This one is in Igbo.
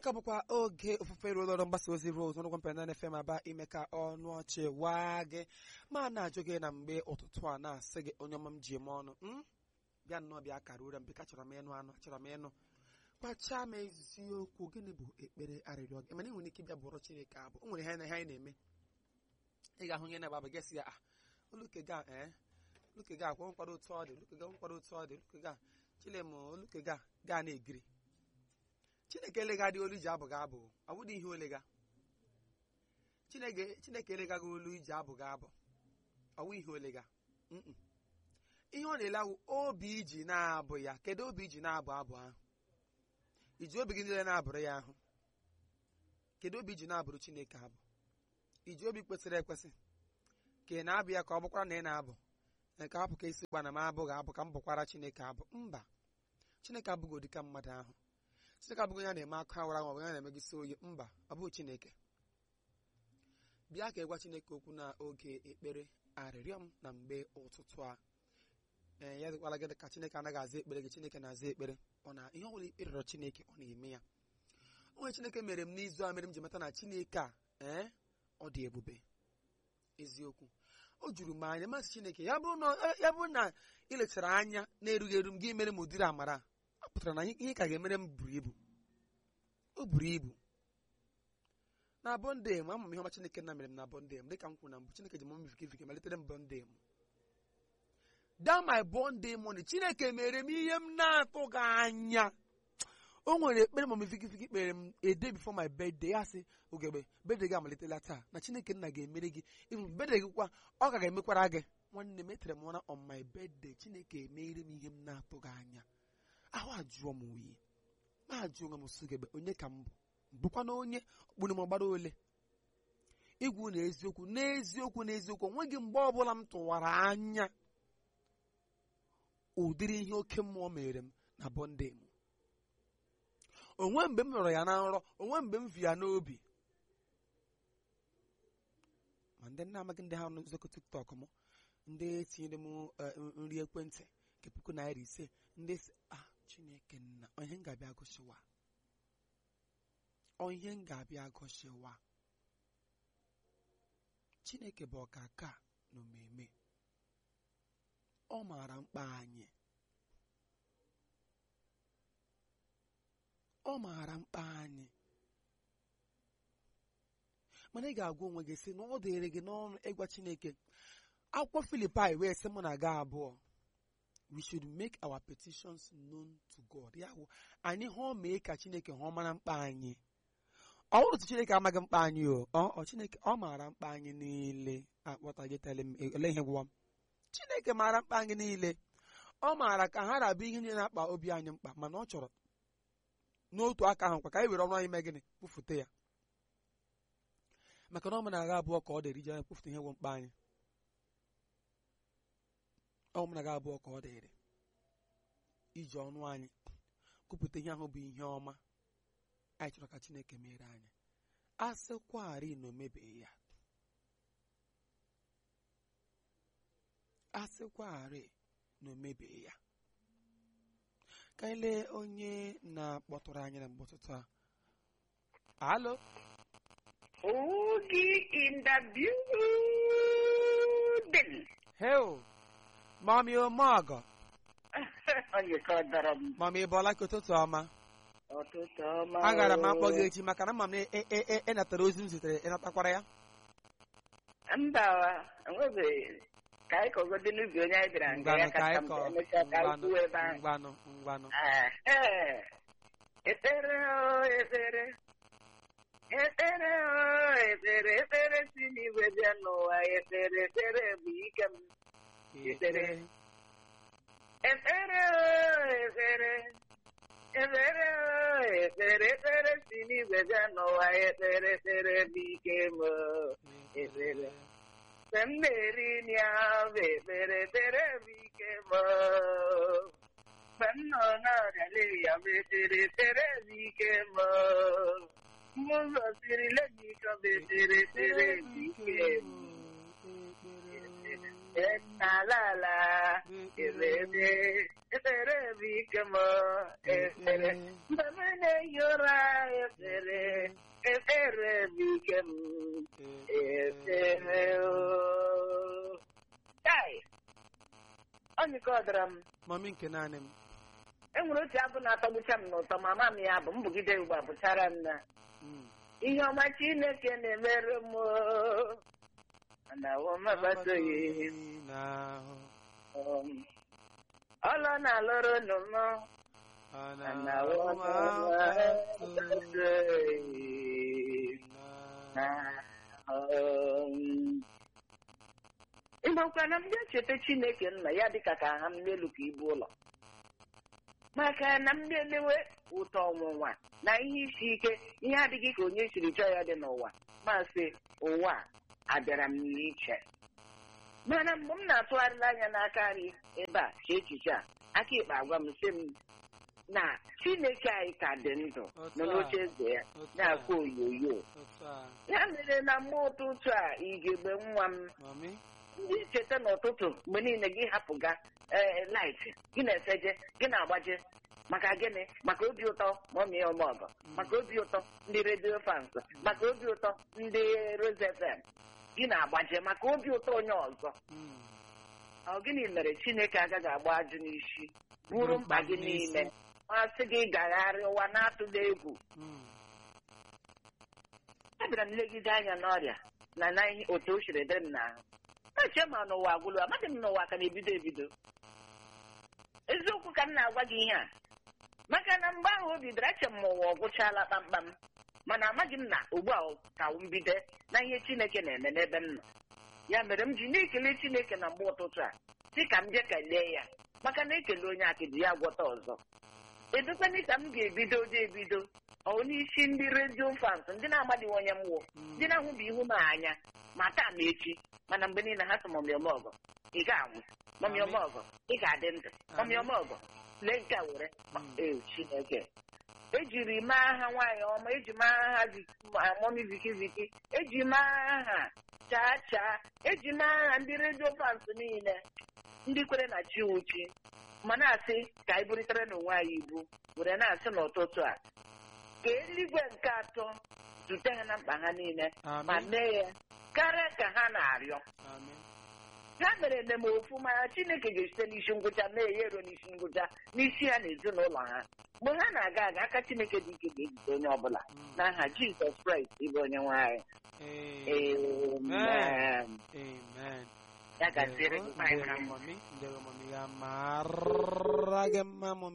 ka bụkwa oge ofufe ruo ụlọọrụ mgbasa ozi Rose ọnụgwọ mpenana FM aba ime ka ọnụ ọchị waa gị ma na-ajụ gị na mgbe ụtụtụ a na-asị gị onye ọma m ji eme ọnụ "Mm? bịa nnọọ bịa kara ure m bịka chọrọ m ịnụ anụ achọrọ m ịnụ kpachaa m eziokwu gịnị bụ ekpere arịrịọ gị mana ị nwere ike ịbịa bụrụ Chineke abụ o nwere ihe na ihe anyị na-eme ị ga-ahụ ihe na-agba gị sị ya ah olukega ee olukega akwa nkwado otu ọ dị olukega nkwado otu ọ dị olukega chilem olukega gaa na-egiri chineke elega dị olu iji abụ gị abụ ọ bụdị ihe olega chineke chineke elega gị olu iji abụ gị abụ ọ bụ ihe olega Mm-mm. ihe ọ na-ele awụ obi iji na-abụ ya kedu obi iji na-abụ abụ ahụ iji obi gị niile na-abụrụ ya ahụ kedu obi iji na-abụrụ chineke abụ iji obi kwesịrị ekwesị ka ị na-abụ ya ka ọ bụkwara na ị na-abụ nke hapụ ka isi gba na m abụghị abụ ka m bụkwara chineke abụ mba chineke abụghị ụdị ka mmadụ ahụ chineke abụghị ya na-eme akụ awara ma ọ bụ ya na-emegisi oyi mba ọ bụghị chineke bịa ka ịgwa chineke okwu na oge ekpere arịrịọ m na mgbe ụtụtụ a ee ya dịkwala gị ka chineke anaghị aza ekpere gị chineke na-aza ekpere ọ na ihe ọbụla ikpe rịọrọ chineke ọ na-eme ya onye chineke mere m n'izu a mere m ji mata na chineke a ee ọ dị ebube eziokwu o juru m anya masị chineke ya bụrụ na ya bụrụ na ị lechara anya na-erughị eru m gị mere m ụdịrị amara ọ pụtara na ihe ka ga-emere m buru ibu o buru ibu na bọnde m ama m ihe ọma chineke na mere m na bọnde m dịka m kwuru na mbụ chineke ji m mfikifiki malitere m bọnde m da my bọnde money chineke mere m ihe m na-atụghị anya o nwere ekpere ma m fikifiki kpere m a day before my birthday ya sị ogebe birthday gị amalitela taa na chineke nna ga-emere gị even birthday gị kwa ọ ka ga-emekwara gị nwanne m etere m ụra on my birthday chineke emere m ihe m na-atụghị anya ahụ ajụọ m oyi ma ajụ onwe m sogebe onye ka m bụ bụkwa na onye okpuru m ọgbara ole igwu na eziokwu n'eziokwu n'eziokwu onweghị mgbe ọbụla m tụwara anya ụdịrị ihe oke mmụọ mere m na bọnde m onwe mgbe m nọrọ ya na nrọ onwe mgbe m vi ya n'obi ma ndị na-amaghị ndị ha n'ụzọkọ tiktok m ndị tinyere m nri ekwentị nke puku naira ise ndị si ah chineke nna onye m ga-abịa gụsịwa onye m ga-abịa gụsịwa chineke bụ ọkaka na omeme ọ maara mkpa anyị ọ maara mkpa anyị mana ị ga-agwa onwe gị sị na ọ dịrị gị n'ọnụ ịgwa chineke akwụkwọ filipai wee sị mụ na ga abụọ we should make our petitions known to God ya bụ anyị hụ mee ka chineke hụ mara mkpa anyị ọ bụrụ otu chineke amaghị mkpa anyị o ọ chineke ọ maara mkpa anyị niile akpọtaghị tele m ele ihe gwụwa m chineke maara mkpa anyị niile ọ maara ka ha rabụ ihe niile na-akpa obi anyị mkpa mana ọ chọrọ n'otu aka ahụ kwa ka anyị were ọnụ anyị mee gịnị kpụfute ya maka na ọ na-agha abụọ ka ọ dịrị iji anya kpụfute ihe gwụ mkpa anyị ọ na-agha abụọ ka ọ dịrị iji ọnụ anyị kwupụta ihe ahụ bụ ihe ọma anyị chọrọ ka Chineke mere anyị a sịkwarị na o mebeghị ya a sịkwarị na o mebeghị ya ka anyị lee onye na-akpọtụrụ anyị na mgbe ụtụtụ a alo Oogie in the building. heo mami omeọgọ Onye ka ọ dọrọ m mami bọla ka ụtụtụ ọma ọtụtụ ọma. agara m akpọ gị echi maka na mma m na ị natara ozi m zitere ịnatakwara ya Mba, enwebeghị ka anyị kọgodi n'ubi onye anyị bịara nga ya ngwanụ ka kacha anyị m kọ emechaa ka anyị ngwanụ kwuo ebe ahụ. ngwanụ ngwanụ Ee, ekpere o ekpere ekpere o ekpere ekpere si n'igwe bịa n'ụwa ekpere ekpere bụ ike m Ekpere. ekpere o ekpere ekpere o ekpere ekpere si n'igwe bịa n'ụwa ekpere ekpere bụ ike m o. ekpere. mgbe m na-eri nri ahụ bụ ekpere ekpere bụ ike m o. mgbe m nọ n'ọrịa ya bụ ekpere ekpere bụ ike m o. mgbe ụzọ siri lejika bụ ekpere ekpere bụ ike m n'ala ala ekpere ekpere bụ ike m ekpere mgbe m na-ehi ụra ekpere ekpere bụ ike m ekpere o Kai! ọ nyịka ọ dara m mami nke naanị m enwere otu abụ na-atọgbucha m n'ụtọ ma ama m ya bụ mbugide ugbu a bụchara m na Mm. ihe ọma chineke na-emere m o. na wọmabatoghị n'ahụ ọlọ na-alụrụ nụ m ọ na na-ahụ wọmabatoghị ịmakwa na m ga-echeta chineke nna ya dịka ka ha m n'elu ka ibu ụlọ maka na m na-elewe ụtọ ọnwụnwa na ihe isi ike ihe adịghị ka onye siri chọọ ya dị n'ụwa masị ụwa a abịara m n'iche mana mgbe m na-atụgharịla anya n'aka nri ebe a ka echiche a aka ikpe agwa m sị m na chineke anyị ka dị ndụ nọ n'oche eze ya na-akwa oyoyo otu a ya mere na mgbe ụtụtụ a igegbe nwa m mami ndị cheta n'ụtụtụ mgbe niile gị hapụga ee laịtị gị na-efeje gị na-agbaje maka gịnị maka obi ụtọ mọmi ọmọgọ maka obi ụtọ ndị redio fans maka obi ụtọ ndị Rose FM gị na-agbaje maka obi ụtọ onye ọzọ Mm. ọ gịnị mere chineke agaghị agba ajụ n'isi buru mkpa gị niile masị gị gagharị ụwa na-atụla egwu Mm. abịara m legide anya n'ọrịa na na ihe otu o siri dị m n'ahụ eche ma n'ụwa agwụlụ amaghị m n'ụwa ka na-ebido ebido eziokwu ka m na-agwa gị ihe a maka na mgbe ahụ o bidoro eche m ma ụwa ọ gwụchaala kpamkpam mana amaghị m na ugbu a ka mbido na ihe chineke na-eme n'ebe m nọ ya mere m ji na-ekele chineke na mgbe ụtụtụ a si ka m je kelee ya maka na ekele onye akịdị ya gwọta ọzọ edukweni ka m ga-ebido dị ebido ọ n'isi ndị redio fans ndị na-agbadighị onye m wụ ndị na-ahụbi ihu m anya ma taa ma echi mana mgbe niile ha sị mọmịọmọgọ ị ga-anwụ mọmịọmọgọ ị ga-adị ndụ mọmịọmọgọ lee nke a were Mm. ee chineke ejiri mee aha nwaanyị ọma eji mee aha mọmi viki viki eji mee aha chaa chaa eji mee aha ndị redio fans niile ndị kwere na chi uchi ma na-asị ka anyị bụrịtara n'onwe anyị ibu were na-asị n'ụtụtụ a ka eluigwe nke atọ zute ha na mkpa ha niile ma Amen. mee ya karịa ka ha na-arịọ Amen. ha mere ememe ofu mana chineke ga-esite n'isi ngwụcha mee ya eruo n'isi ngwụcha n'isi ha na ezinụlọ ha mgbe ha na-aga aga aka chineke dị ike ga-ejide onye ọbụla Mm. n'aha jizọs kraịst ịbụ onye nwanyị Amen. amen Amen. ya gaziere gị Ndewo, nwanyị ndewo, mara mma mami. Ndewo, mami. Ya mara gị mma, mami.